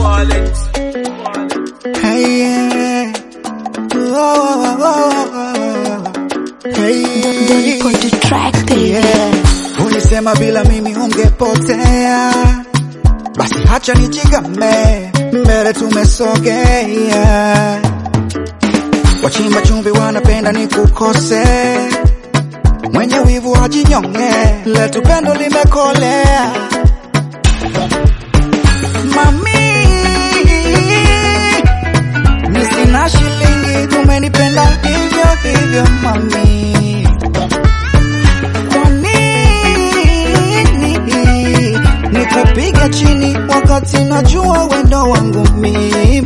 Hey, yeah. Oh, oh, oh, oh. Hey, Don't put the track, baby. yeah. Ulisema bila mimi ungepotea, basi hacha nijigame, mbele tumesogea. Wachimba chumvi wanapenda ni kukose, mwenye wivu ajinyonge, letu pendo limekolea. Mami, mi sina shilingi, tumenipenda hivyo hivyo mami. Kwa nini nikupiga chini wakati najua wendo wangu mimi?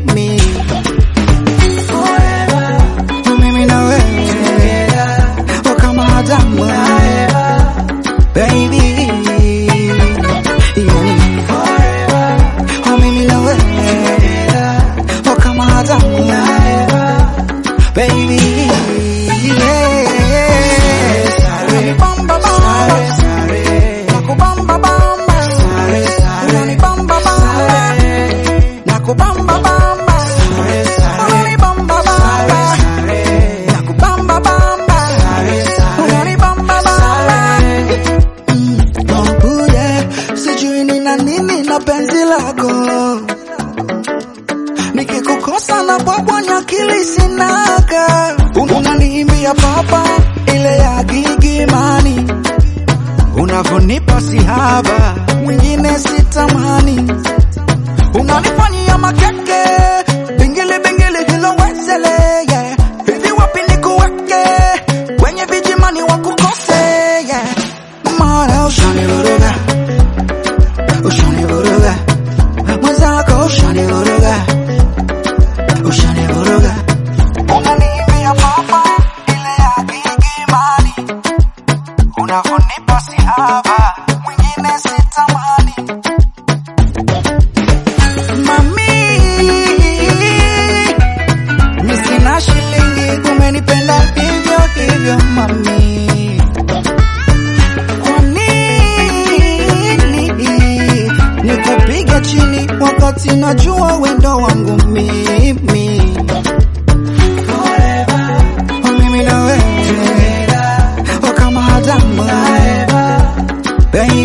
Mimi na wewe oh, kama Adamu baby, yeah. Oh, mimi na wewe oh, kama Adamu baby, yeah. Unanibamba bamba, nakubamba bamba, unanibamba bamba, nakubamba bamba, unanibamba bamba, nakubamba bamba, unanibamba bamba. Mm, oh, yeah. Sijui nina nini na penzi lako nikikukosa na bwabwanya akili sinaga, unaniimbia papa ile ya gigimani, unavonipa sihaba, mwingine sitamani, unanifanyia makeke bingili bingili hilo wezele yeah. hivi wapi nikuweke kwenye vijimani wakukose yeah. mara ushanivuruga ushanivuruga mwenzako ushanivuruga ushanivuruga unaniimbia papa ile ya gigimani unavonipa sihaba mwingine sitamani mami mi sina shilingi umenipenda hivyo hivyo mami kwa nini nikupiga chini wakati najua wendo wangu mimi Oh, mimi na wewe oh, kama Adamu baby